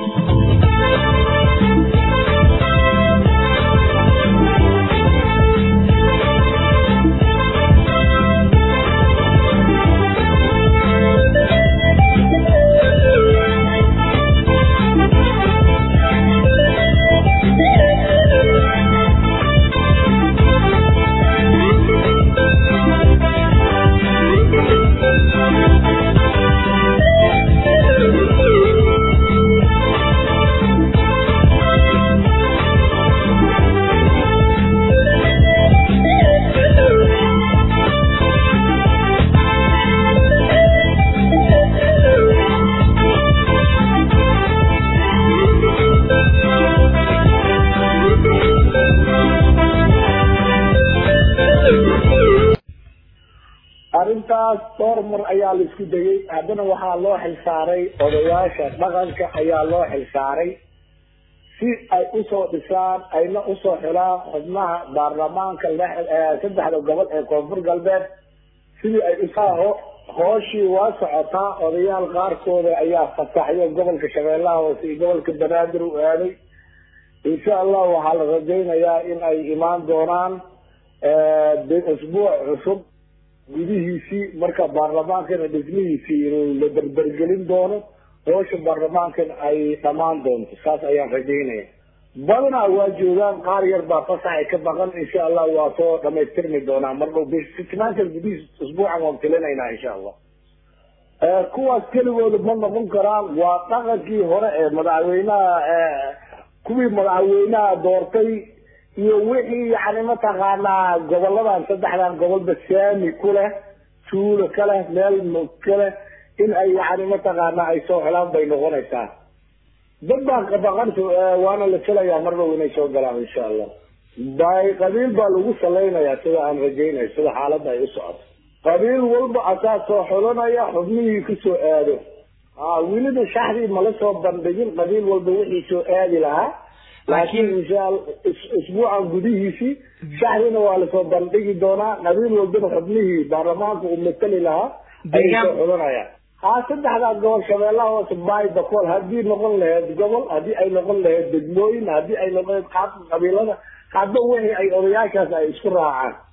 arrintaas dhowr mar ayaa la isku dayey haddana waxaa loo xilsaaray odayaasha dhaqanka ayaa loo xilsaaray si ay usoo dhisaan ayna usoo xilaan xubnaha baarlamaanka saddexda gobol ee koonfur galbeed sidii ay usaaho hooshii waa socotaa odayaal qaarkooda ayaa fataxyo gobolka shabeellaha hoose iyo gobolka banaadir u aaday insha allah waxaa la rajaynayaa in ay imaan doonaan isbuuc cusub gudihiisii marka baarlamaankana dhismihiisii la berbergelin doono hoosha baarlamaankana ay dhammaan doonto saas ayaan rajaynaya badanaa waa joogaan qaar yar baa fasax ay ka baqan insha allah waa soo dhamaystirmi doonaa mar dhow financial gudihiis usbuucan waan filinaynaa insha allah kuwaas keligooda ma noqon karaan waa dhaqankii hore ee madaxweynaha kuwii madaxweynaha doortay iyo wixii yani mataqaanaa goboladan saddexdan gobolba saami ku leh tuulo ka leh meel ka leh in ay yani mataqaanaa ay soo helaan bay noqonaysaa dad baan qabaqanta waana la filayaa mar dhow inay soo galaan insha allah bay qabiil baa lagu salaynayaa sida aan rajaynayo sida xaaladda ay u socoto qabiil walba asaa soo xulanaya xubnihii kusoo aado welida shaxdii mala soo bandhigin qabiil walba wixii soo aadi lahaa laakiin insha allah isbuucan gudihiisii shaxdiina waa lasoo bandhigi doonaa qabiil walbana xubnihii baarlamaanka uu matali lahaa ayay soo xulanayaan haa saddexdaa gobol shabeellaha hoose baay bakool haddii noqon lahayd gobol haddii ay noqon lahayd degmooyin haddii ay noqon lahayd qaabka qabiilada hadba wixii ay odayaashaas ay isku raacaan